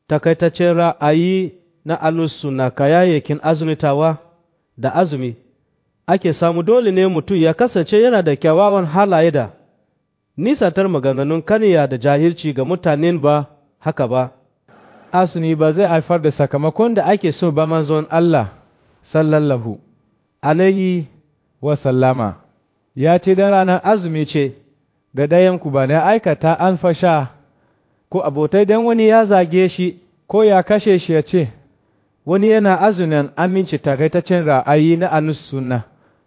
takaitaccen ra'ayi na alusu na kayayyakin azumitawa da azumi ake samu dole ne mutum ya kasance yana da kyawawan halaye da nisantar maganganun kaniya da jahilci ga mutanen ba haka ba azumi ba zai haifar da sakamakon da ake so ba manzon Allah sallallahu alaihi wa sallama ya ce dan ranar azumi ce da ɗayanku ba na aikata an fasha ko abotai dan wani ya zage shi ko ya kashe shi ya ce wani yana azumin aminci takaitaccen ra'ayi na anus sunna